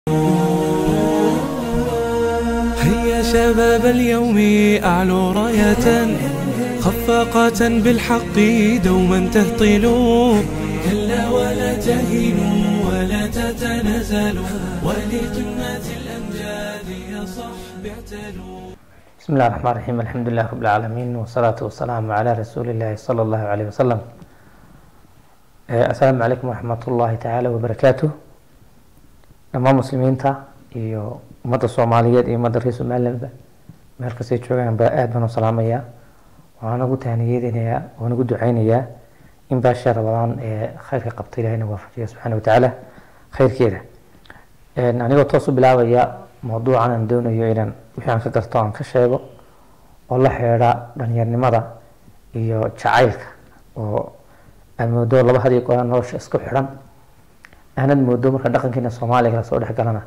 هيا شباب اليوم أعلوا راية خفاقة بالحق دوما تهطلوا كلا ولا تهنوا ولا تتنازلوا ولقمة الأمجاد يا صحب اعتلوا بسم الله الرحمن الرحيم الحمد لله رب العالمين والصلاة والسلام على رسول الله صلى الله عليه وسلم Eh, asalaamu calaykum waraxmat ullaahi tacaala wabarakaatuh dhammaan muslimiinta iyo ummadda soomaaliyeed iyo ummadda reer somalilandba meel kastay joogaan baa aad baan u salaamayaa waxaan ugu tahniyadinayaa waan ugu duceynayaa in baasha rabadaan ee khayrka qabta ilahina waafajiya subxaana watacaala khayrkeeda anigoo toos u bilaabaya mawduucan aan doonayo inaan wixii aan ka garto aan ka sheego oo la xeedha dhalinyarnimada iyo jacaylka oo aad moodo laba had iyo goor nolosha isku xidhan aanad moodo marka dhaqankeena soomaaliga lasoo dhex galana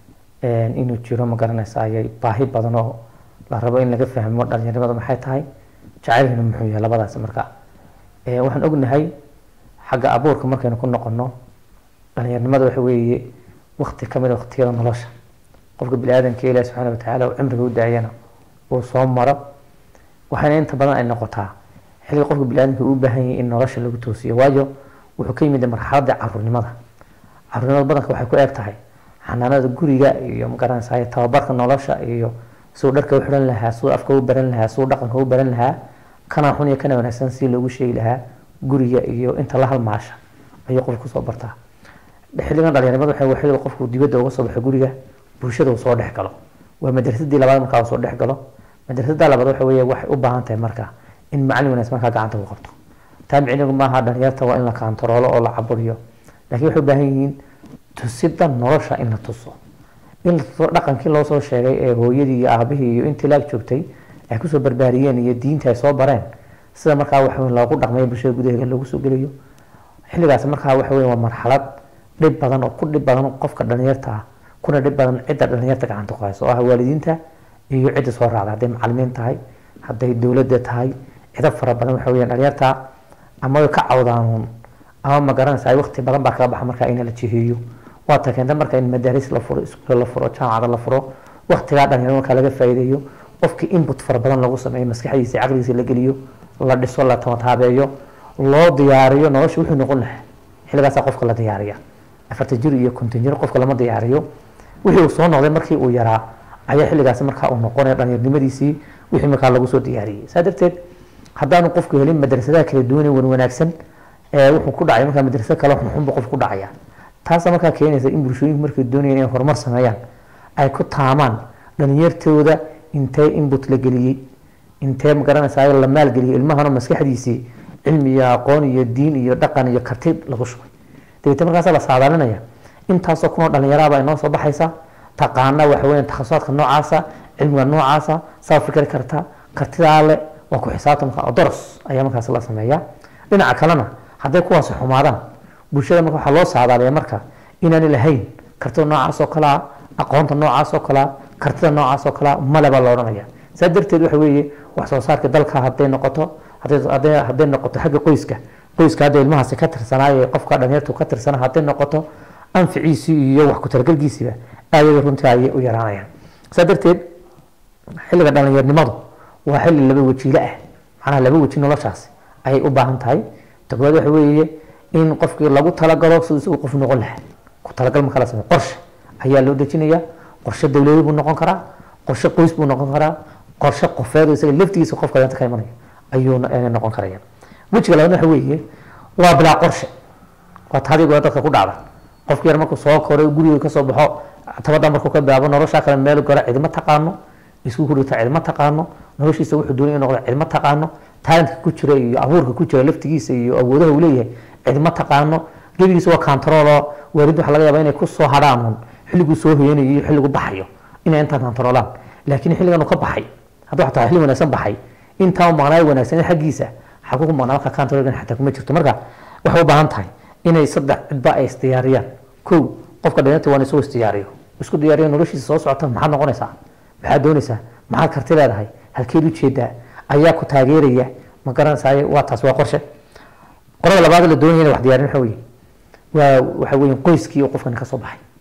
inuu jiro ma garanaysa ayay baahi badan oo la rabo in laga fahmo dhalinyarnimada maxay tahay jacaylkana muxuu yahay labadaas marka waxaan ognahay xagga abuurka markaynu ku noqono dhalinyarnimada waxa weeye wakti kamid a waqtiyada nolosha qofka bini aadamka ilahi subxaana watacaala uu cimriga u daayana uu soo maro waxaana inta badan ay noqotaa xilliga qofka biniaadamka uu baahan yahay in nolosha lagu toosiyo waayo wuxuu ka yimid marxaladda caruurnimada caruurnimada badanka waxay ku eeg tahay xanaanada guriga iyo magaranaysa tababarka nolosha iyo siduu dharka u xiran lahaa siduu afka u baran lahaa siduu dhaqanka u baran lahaa kana xun iyo kana wanaagsan si loogu sheegi lahaa guriga iyo inta la halmaasha ayuu qofka kusoo bartaa xilligan dhalinyarnimada waxay xilliga qofku dibadda uga soo baxo guriga bulshada uu soo dhex galo waa madrasadii labaad markaa uu soo dhex galo madrasada labaad waxa weeye waxay u baahan tahay markaa in macalin wanaagsan markaa gacanta ku qabto taa micnigu maaha dhalinyarta waa in la kaantaroolo oo la caburiyo laakiin waxay u baahan yihiin tusida nolosha in la tuso in la tuso dhaqankii loo soo sheegay ee hooyadii iyo aabihii iyo intii laag joogtay ay kusoo barbaariyeen iyo diinta ay soo bareen sida markaa waxa weyn loogu dhaqmayo bulshada gudaheeda loogu soo gelayo xilligaas markaa waxa weyn waa marxalad dhib badan oo ku dhib badan qofka dhalinyarta ah kuna dhib badan cidda dhalinyarta gacanta ku hayso oo ah waalidiinta iyo cidda soo raacda hadday macalimiin tahay hadday dowladda tahay cido fara badan waxa weyaan dhalinyarta ama way ka cawdaanuun ama ma garanaysa ay waqti badan baa kaga baxa markaa in la jiheeyo waa ta keenta marka in madaaris la furo iskuulo la furo jaamacada la furo waqtigaa dhalinyaro markaa laga faa'iideeyo qofkii input fara badan lagu sameeyo maskaxdiisa caqligiisa la geliyo la dhiso la tamataabeeyo loo diyaariyo nolosha wuxuu noqon lahaa xilligaasaa qofka la diyaariya afarta jir iyo konton jir qofka lama diyaariyo wixii uu soo noqday markii uu yaraa ayaa xilligaasi markaa uu noqonaya dhalinyarnimadiisii wixii markaa lagu soo diyaariyey saa darteed haddaanu qofku helin madrasadaha kala duwan wan wanaagsan wuxuu ku dhacay markaa madrasad kale xunxunba qof ku dhacaya taasa markaa keenaysa in bulshooyinku markay doonayaan inay horumar sameeyaan ay ku taamaan dhalinyartooda intee input la geliyey intee magaranaysa la maalgeliyey ilmahana maskaxdiisii cilmi iyo aqoon iyo diin iyo dhaqan iyo karti lagu shubay dabeete markaasa la saadaalinaya intaasoo kunoo dhalinyaraaba inoo soo baxaysa taqaana waxa weya takhasusaadka noocaasa cilmiga noocaasa saa fikri karta kartidaa le waa ku xisaabtamka oo doros ayaa markaas la sameeyaa dhinaca kalena hadday kuwaasi xumaadaan bulshada marka waxaa loo saadaaliya marka inaani lahayn kartida noocaas oo kalea aqoonta noocaas oo kalea kartida noocaas oo kalea male baa la odhanaya saa darteed waxa weeye wax soo saarka dalka hadday noqoto hadday noqoto xagga qoyska qoyska hadda ilmahaasi ka tirsanaayo qofka dhalinyartu ka tirsana hadday noqoto anficiisii iyo wax ku talagalkiisiiba aadada runtii ayay u yaraanayaan saa darteed xilliga dhalinyarnimadu waa xilli laba wajiile ah macnaha laba weji noloshaasi ayay u baahan tahay togbaad waxa weeye in qofkii lagu talagalo siduu isagu qof noqon lahaa ku talagal marka la sameyo qorshe ayaa loo dejinaya qorshe dowladeed buu noqon karaa qorshe qoys buu noqon karaa qorshe qofeed isaga laftigiisa qofka danta ka imanaya ayuu noqon karaya wejiga labaad waxa weeye waa bilaa qorshe waa taadii goa dadka ku dhacda qofki yar markuu soo koray guriga kasoo baxo tabada markuu ka bilaabo noloshaa kale meel galo cidima taqaano isku hurita cidma taqaano noloshiisa wuxuu doonay in noqdo cidma taqaano talentka ku jira iyo abuurka ku jira laftigiisa iyo awoodaha uu leeyahay cidma taqaano gebigiisa waa kantaroolo waalid waxa laga yaaba inay ku soo hadhaan xilliguu soo hoyanayo iyo xilligu baxayo inay intaa kantaroolaan laakiin xilligan uu ka baxay hadduu xataa xilli wanaagsan baxay intaa maqnaay wanaagsan xaggiisa xaguu ku maqnaa marka kantaroolkan xataa kuma jirto marka waxay u baahan tahay inay saddex cidba ay isdiyaariyaan kow qofka dhalinyarta waa in isuu isdiyaariyo isku diyaariyo noloshiisa soo socota maxaad noqonaysaa maxaad doonaysaa maxaad karti leedahay halkeed ujeedaa ayaa ku taageeraya ma garanaysaay waa taas waa qorshe qorada labaad la doonaya in wax diyaarin waxa weye waa waxa weeye qoyskii uu qofkan ka soo baxay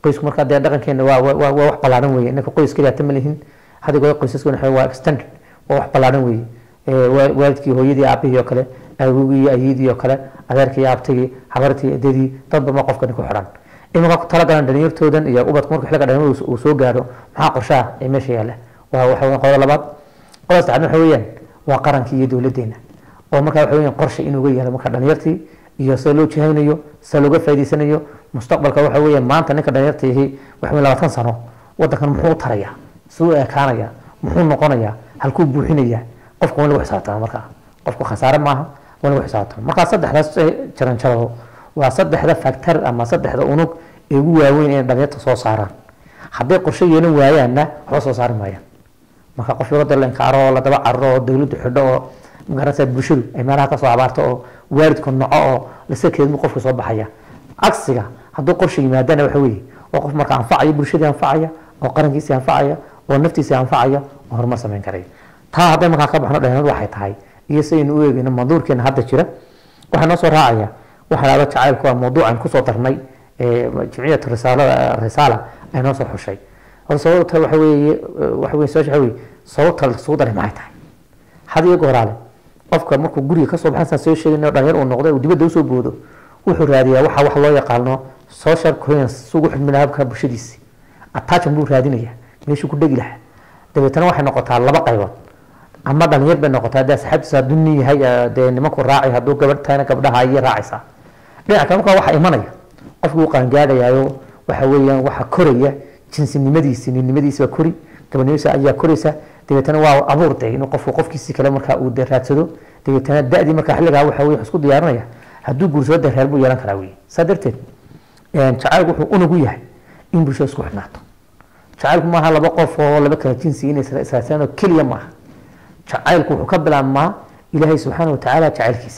qoysku markaa dee dhaqankeena waa waa waa wax ballaaran weeye inaka qoys keliya ta ma lihin hadigooda qoysaskuna waxa waa extended waa wax ballaaran weeye Ee, waa- waalidkii hooyadii aabihii oo kale awogii iyo ayidii oo kale adeerkii iyo abtigii habartii edadii dadba ma qofkani ku xidhan iminka ku talagalan dhalinyartoodan iyo ubadku marka xilliga dhalinyarada uu soo gaaro maxaa qorshaha ee meesha yaalla waa waxa weeyaan qodobada labaad qodobada saddexaad waxa weeyaan waa qarankii iyo dowladdeena oo markaa waxa weeyaan qorshe inuuga yaalo marka dhalinyartii iyo sida loo jihaynayo sida looga faa'iidaysanayo mustaqbalka waxa weeyaan maanta ninka dhalinyarta yahi waxa weeyaan labaatan sano waddankan muxuu u tarayaa siduu u ekaanayaa muxuu noqonayaa halkuu buuxinayaa qofka waa in lagu xisaabtama markaa qofku khasaare maaha waa in lagu xisaabtama markaa saddexdaas eh, jaranjarado waa saddexda factor ama saddexda unug ee ugu waaweyn inay dhalinyarta soo saaraan hadday qorshe yeelan waayaanna waxba soo saari maayaan marka qof yaroo dee la inkaaro oo la daba cararo oo dowladdu xidho oo magaranaysa bulshadu ay meelaha kasoo abaarto oo waalidku noco oo lasa keedmu qofka soo baxaya cagsiga hadduu qorshe yimaadana waxa weeye oo qof marka anfacaya bulshadii anfacaya oo qarankiisii anfacaya oo naftiisii anfacaya oo horumar samayn karaya taa hadday markaa ka baxno dhalinyaradu waxay tahay iyo sidaynu u eegayno manduurkeena hadda jira waxaa noo soo raacaya waxa lahdo jacaylku waa mawduucan kusoo darnay ee jimciyatu risaalada risaala ay noo soo xushay horta sababta waxa weeye waxa weeye su-aasha waxa weeye sababta lasugu daray maxay tahay had iyo gooraale qofka markuu guriga kasoo baxan saan soo sheegayno dhalinyar uu noqdo uu dibadda usoo boodo wuxuu raadiyaa waxa wax loo yaqaano social coherence si ugu xidhmi lahaa habka bulshadiisi attachment buu raadinaya meeshuu ku dhegi lahaa dabeetana waxay noqotaa laba qaybood ama dhalinyar bay noqotaa haddii asxaabtiisa hadduu nin yahay eh, dee nimanku raacay hadduu gabadh tahayna gabdhaha ayay raacaysaa dhinaca kale markaa waxaa imanaya qofkii uu qaangaadhayaayo waxa weeyaan waxa koraya jinsinimadiisi ninnimadiisi baa kori gabadhnimadiisa ayaa koraysa dabeetana waa abuur de inuu qofku qofkiisi kale markaa uu de raadsado dabeetana da-dii markaa xilligaa waxa weye isku diyaarinaya hadduu guursado de reer buu yeelan karaa wey saa darteed jacaylku wuxuu unugu yahay in bulshada isku xidhnaato jacaylku maaha laba qof oo laba kala jinsi inay isla israadsaan oo keliya maaha jacaylku wuxuu ka bilaabmaa ilaahay subxaana watacaala jacaylkiisa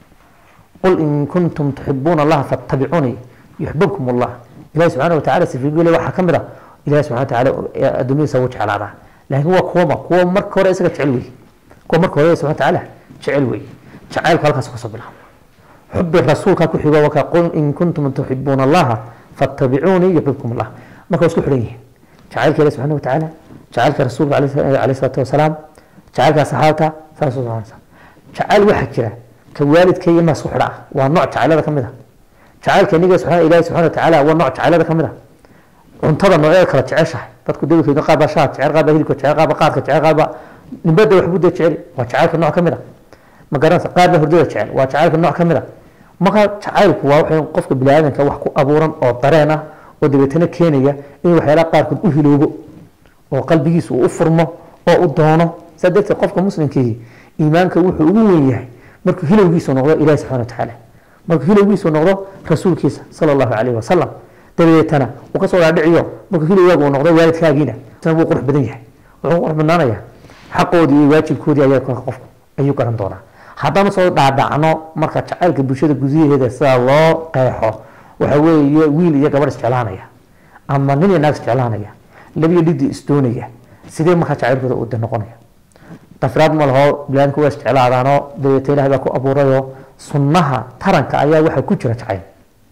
qul in kuntum tuxibuuna allaha fattabicuunii yuxbibkum allah ilahi subxaana watacaala sifiigule waxaa ka mid a ilahi subxana watacaala adduunyadiisa wuu jeclaadaa laakiin waa kuwama kuwa marka hore isaga jecel wey kuwa marka hore subxana watacaala jecel wey jacaylku halkaas kasoo bilaabma xubi rasuulka ku xigo waka qul in kuntum tuxibuuna allaha fattabicuunii yuxbibkum allah marka waa isku xidhan yihiin jacaylka ilahi subxana watacaala jacaylka rasuulka alayhi salaatu wasalaam jacaylka saxaabta saas u soconaysa jacayl waxaa jira ka waalidka iyo maas ku xidha ah waa nooc jacaylada ka mid a jacaylka niga subxana ilahi subxana watacaala waa nooc jacaylada ka mid a cuntada noocyada kala jeceshahay dadku dabilkeeda qaar baa shaha jecel qaar baa hilibka jecel qaar baa qaadka jecel qaar baa nibada waxbuu dee jecel waa jacaylka nooc ka mid a ma garanaysa qaar baa hurdada jecel waa jacaylka nooc ka mid a marka jacaylku waa waxa qofka biniaadanka wax ku abuuran oo dareen ah oo dabeetana keenaya in waxyaalaha qaarkood u hiloobo oo qalbigiisa uu u furmo oo u doono saa darteed qofka muslimkiihi iimaanka wuxuu ugu weyn yahay markuu hilowgiisu noqdo ilahi subxana watacaala markuu hilowgiisu noqdo rasuulkiisa sala allahu calayhi wasalam dabadeetana uu kasoo dhaadhiciyo markuu hilowgaaga uu noqdo waalidkaagiina isna wuu qurux badan yahay wuxuu qurux badnaanaya xaqoodii iyo waajibkoodii ayaa kolka qofku ayuu garan doonaa haddaan soo dhaadhacno marka jacaylka bulshada gudaheeda sida loo qeexo waxa weeye wiil iyo gabadh isjeclaanaya ama nin iyo naag isjeclaanaya labiyo dhidi isdoonaya sidee markaa jacaylkooda uu de noqonaya dafraad ma laho bilaadinku waa isjeclaadaanoo dabeeta ilahay baa ku abuurayoo sunnaha taranka ayaa waxaa ku jira jacayl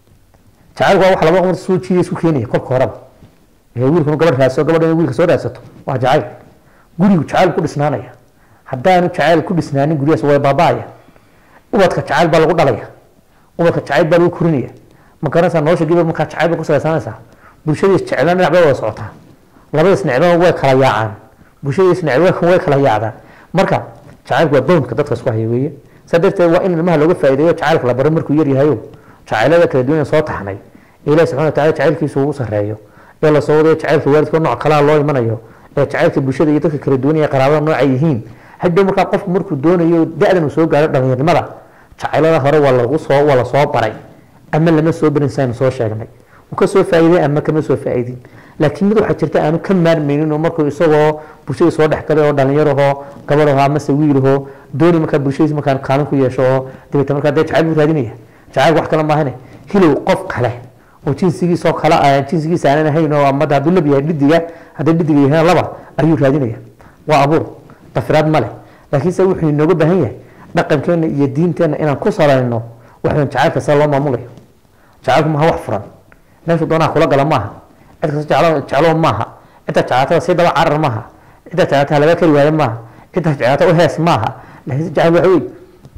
jacaylku waa wax laba qomar soo jiiday isku keenaya kolka horeba ee wiilkuna gabadh raadso gabadh inay wiilka soo raadsato waa jacayl gurigu jacayl ku dhisnaanaya haddaanu jacayl ku dhisnaanin guryahaas way baaba'aya ubadka jacayl baa lagu dhalaya ubadka jacayl baa lagu korinaya ma garanaysaa nolosha gibir markaa jacayl baa ku salaysanaysaa bulshadiis jeclaan dhinac bay wada socotaa labadiis necbana way kala yaacaan bulshadiis necb way kala yaacdaan marka jacaylku waa bownka dadka isku haya weeye saa darteed waa in ilmaha looga faa'iideeyo jacaylka la baro markuu yar yahayo jacaylada kala duwan ee soo taxnay ee ilahi subxana wataala jacaylkiisu ugu sarreeyo ee lasoo wadayo jacaylka waalidka nooc kalaa loo imanayo ee jacaylka bulshada iyo dadka kala duwan ee qaraabada nooca yihiin hadhow markaa qofku markuu doonayo da-dan uu soo gaaro dhallinyarnimada jacaylada hore waa lagu soo waa lasoo baray ama lama soo barin saynu soo sheegnay uu ka soo faa'iiday ama kama soo faa'iidin laakiin mid waxaa jirta aanu ka maarmaynin oo markuu isagoo bulshada soo dhex galay oo dhallinyarahoo gabadhahoo amase wiilahoo dooni markaa bulshadiis markaan kaalin ku yeesho oo dabeeta markaa dee jacayl buu raadinaya jacaylku wax kale maahane hilow qof kale oo jinsigiisoo kale jinsigiisa aanan ahayn oo amada hadduu lab yahay dhidiga haddii dhidiga yahay laba ayuu raadinaya waa abuur dafiraad ma leh laakiinse wuxuu inooga baahan yahay dhaqankeena iyo diinteenna inaan ku salayno waxaan jacaylka sida loo maamulayo jacaylku maaha wax furan meeshu doonaa kula gala maaha cid kasta jeclo jeclo maaha cidda jeclaatada si daba carar maaha cidda jeclaatada laga kari waayo maaha cidda jeclaata u hees maaha laakiin jecel waxa wey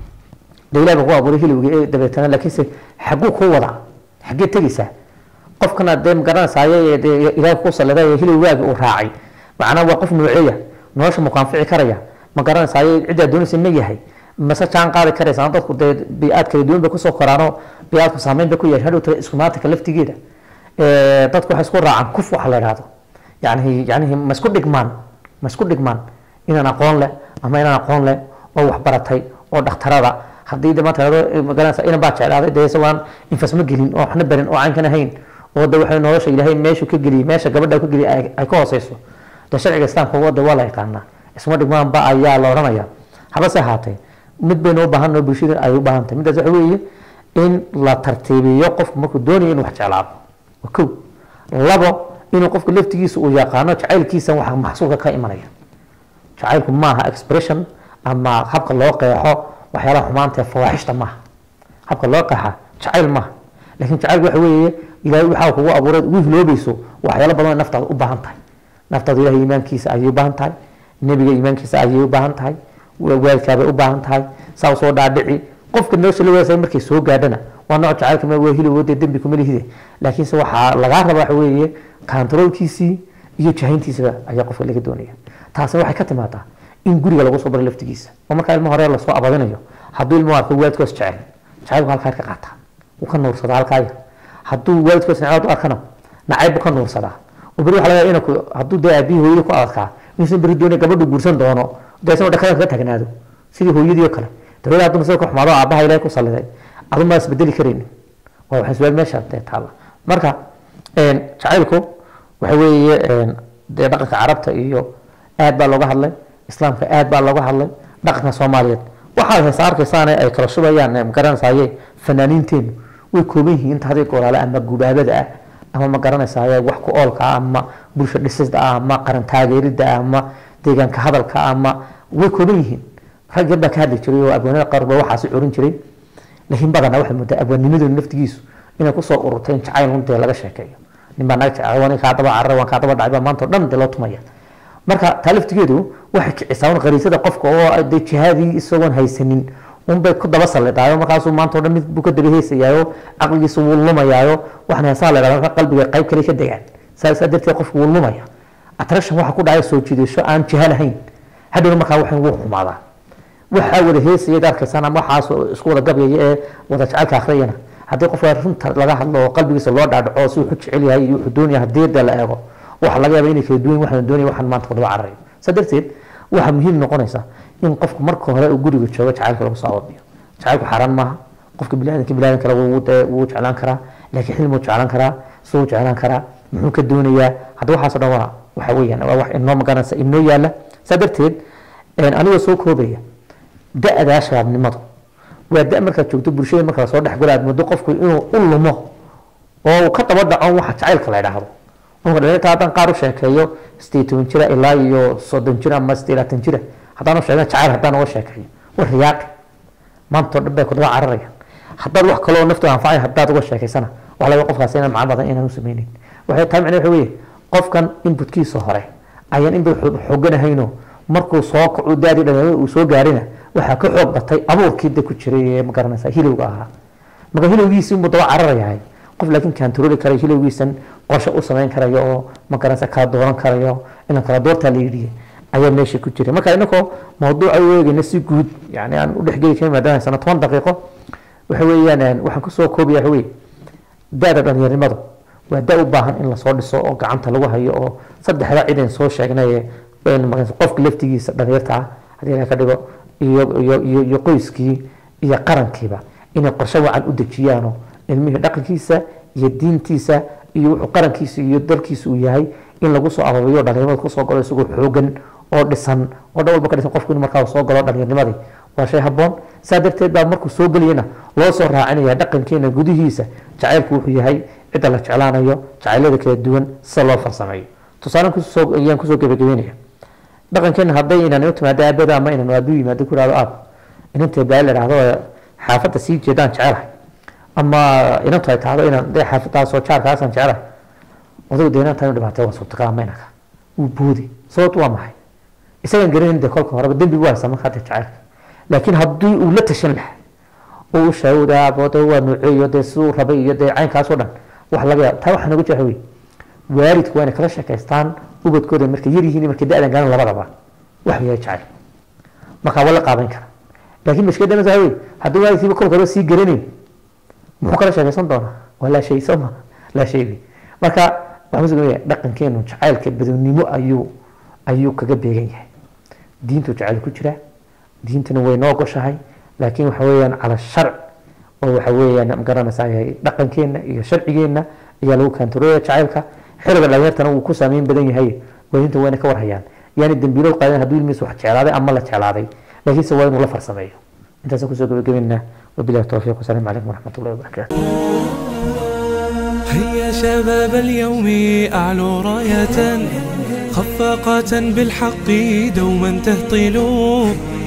de ilahi baa ku abuuray hilibga ee dabeetana laakiinse xaguu ku wada xaggee tegeysaa qofkana dee magaranaysaay dee ilaahi ku saliday hilibgaagi uu raacay macnaa waa qof nooceeya nolosha mukaanfici karaya ma garanaysaay ciddaa doonaysa ma yahay mase jaan qaadi karaysa dadku dee bi-aad kala duwan bay kusoo koraanoo bi-aadku saameyn bay ku yeeshay hadhowta iskumaatinka laftigeeda dadku waxay isku raacaan kuf waxa la idhahdo yani yani ma isku dhigmaan ma isku dhigmaan inaan aqoon leh ama inaan aqoon leh oo waxbaratay oo dhakhtarada haddii de maanta idhahdo magaranaysa inan baa jeclaaday dee isagoon infasma gelin oo waxna barin oo caynkan ahayn oo de waxay nolosha ilaahay meeshu ka geliyay meesha gabadha ka geliyay ay ay ka hooseyso de sharciga islaamka wada waa la yaqaanaa isma dhigmaanba ayaa la odhanaya habase ahaatee mid baynu u baahan oo bulshada ay u baahan tahay midaas waxa weeye in la tartiibiyo qofku markuu doonayo inuu wax jeclaado waa kow labo inuu qofku laftigiisa uu yaqaano jacaylkiisa waxa maxsuulka ka imanaya jacaylku maaha expression ama habka loo qeexo waxyaalaha xumaanta ee fawaaxishta maaha habka loo qeexa jacayl maaha laakiin jacaylku waxa weeye ilaahay waxaa kugu abuuray ugu hiloobayso waxyaalo badan oo naftaada u baahan tahay naftaada ilahay iimaankiisa ayay u baahan tahay nebiga iimaankiisa ayay u baahan tahay waalidkaabay u baahan tahay saa soo dhaadhici qofka nolosha la wadaasay markay soo gaadhana waa nooc jacaylka ma waa hilib dee dembi kuma lihide laakiinse waxaa lagaa raba waxa weeye kantaroolkiisii iyo jahayntiisaba ayaa qofka laga doonaya taasina waxay ka timaadaa in guriga lagu soo baro laftigiisa oo markaa ilmo hore lasoo abadinayo hadduu ilmo arko waalidkoos jecel jacaylku halkaa ka qaataa wuu ka nuursadaa halkaaya hadduu waalidkoos nacaad u arkana nacayb buu ka nuursadaa oo beri waxa laga yaaba inuu hadduu dee aabihii hooyadii ku adadkaa inuusan beri doonay gabadhu guursan doono dee isagoo dhakada kaga taagnaado sidii hooyadii oo kale dawlada hadduu masada ku xumaado aabaha ilahay ku saliday adu ma isbedeli karaynin waa waxay su-aal meesha dee taalla marka jacaylku waxa weeye dee dhaqanka carabta iyo aad baa looga hadlay islaamka aad baa looga hadlay dhaqanka soomaaliyeed waxaad heesa arkaysaane ay kala shubayaan magaranaysaye fanaaniinteenu way kooban yihiin inta hadii goolaale ama gubaabada ah ama ma garanaysaye wax ku oolka ah ama bulsho dhisida ah ama qaran taageerida ah ama deegaanka hadalka ah ama way kooban yihiin rag yar baa ka hadli jiray oo abwaanada qaar ba waxaasi curin jiray laakiin badanaa waxay moodaa abwaanimadooda naftigiisu inay kusoo ururtay in jacayl un dee laga sheekeeyo nin baa naga jecel waan kaa daba carar waan kaa daba dhacay baa maanta oo dhan dee loo tumaya marka taa laftigeedu waxay kicisaa un qariisada qofka oo dee jihaadii isagoon haysanin unbay ku daba sallidaayo markaasuu maanta o dhan mid buu ka daba heysayaayo caqligiisa wuu lumayaayo waxna heesaa la dhahda qalbiga qayb kale ka degaan saa saa darteed qofku wuu lumaya attraction waxa ku dhacay soo jiidasho aan jiha lahayn hadhowna markaa waxan wuu xumaadaa waxaa wada heesaya arkaysaan ama waxaas isku wada gabyaya ee wada jecelka akhriyana haddii qofka runta laga hadlo oo qalbigiisa loo dhaadhaco si wuxuu jecel yahay iyo wuxuu doonaya hadeeda la eego waxa laga yaaba inay kala duwan waxaan doonaya waxaan maanta wadaba cararayo saa darteed waxaa muhiim noqonaysa in qofku marka hore uu guriga joogo jacaylka lagu soo ababiyo jacaylku xaaraan maaha qofka biniadanka biniadan kale wuu dee wuu jeclaan karaa laakiin xilmuu jeclaan karaa suu jeclaan karaa muxuu ka doonayaa hadda waxaas o dhan waa waxa weeyaan waa wax inoo magaranaysa inoo yaala saa darteed anigoo soo koobaya da-daa shabaabnimadu waa da markaad joogto bulshada marka lasoo dhexgalo aad moodo qofku inuu u lumo oo uu ka daba dhaco waxa jacaylka la idhaahdo marka dhalinta haddaan qaar u sheekeeyo sideed toban jira ilaa iyo soddon jir ama sideed labaatan jira haddaan u sheegna jacayl haddaan uga sheekeeyo war riyaaqi maanta oo dhan bay ku daba cararayaan haddaad wax kaloo naftooda anfacay haddaad uga sheekaysana waxa laga qofkaasi inaan macno badan inaan u sameynin waxay tahay macnaheed waxa weeye qofkan inputkiisa hore ayaan inba xooganahayno markuu soo kaco daadii dhalinyarada uu soo gaarina waxaa ka xoog batay abuurkii da ku jiray ee ma garanaysa hilowga ahaa marka hilowgiisii unbuu daba cararayahay qof laakiin kantarooli karayo hilowgiisan qorshe u samayn karayo oo ma garanaysa kala dooran karayo inaan kala doortaa la yidhi ayaa meesha ku jiray marka inakoo mawduuca u eegayna si guud yani aan u dhexgeli karin maadaama haysano toban daqiiqo waxa weeyaan waxaan kusoo koobaya waxa weye da-da dhalinyarinimadu waa da u baahan in lasoo dhiso oo gacanta lagu hayo oo saddexda cidan soo sheegnay qofka laftigiisa dhalinyarta ah haddii ilaha ka dhigo iyo iyo iyo iyo qoyskii iyo qarankiiba inay qorshe wacan u dejiyaano ilmihii dhaqankiisa iyo diintiisa iyo wuxuu qarankiisa iyo dalkiisa uu yahay in lagu soo ababiyo dhalinyarmada kusoo galo isagoo xoogan oo dhisan oo dhan walba ka dhisan qofku in markaa soo galo dhalinyarnimadii waa shay habboon saa darteed baa markuu soo gelayana loo soo raacinaya dhaqankeena gudihiisa jacaylku wuxuu yahay cidda la jeclaanayo jacaylada kala duwan sida loo farsameeyo tusaale kusoo ayaan kusoo gebagabeynaya dhaqankeena hadday inaan u timaado aabada ama inaan aabuu yimaado ku ihahdo aab inantay baa la idhahdo xaafadda sii jeedaan jecelahay ama inantu ay tahdo inaan dee xaafadaasoo jaarkaasaan jecelahay odagu deenaanta inu dhibaatay waa suurtagal maynaka wuu boodi sababtu waa maxay isagaan garanayn dee kolka horeba dembi waa haysaa marka hadda jacaylka laakiin haddii uu la tashan lahaa oo u shaawdaa bode waa nooceeyo dee siduu rabay iyo dee caynkaas oo dhan wax laga yaab taa waxaa nooga jeexa wey waalidku waa inay kala sheekaystaan ubadkooda markay yar yihiin iyo markay da-dan gaaran labadaba wax yahay jacayl markaa waa la qaadan kara laakiin mashkilada masaa wey haddii waalidkiiba kolka hore sii garanayn muxuu kala sheekaysan doonaa waa laa shay soo ma laa shaydi marka waxaan usugaya dhaqankeenu jacaylka badownimo ayuu ayuu kaga beegan yahay diintu jacayl ku jira diintuna way noo goshahay laakiin waxa weeyaan cala sharc oo waxa weeyaan magaranaysaa yahay dhaqankeenna iyo sharcigeenna ayaa lagu kaantaroolaya jacaylka xiliga dhalinyartana wuu ku saameyn badan yahay waadinta wayna ka warhayaan yaani dembiilood qaadan hadduu ilmihiisa wax jeclaaday ama la jeclaaday laakiinse waa inuu la farsameeyo intaasaan kusoo gabagabeynaa wabilahi towfiiq wasalaamu calaykum waraxmat ullahi wabarakaatu هيا شباب اليوم أعلوا راية خفاقة بالحق دوما تهطلوا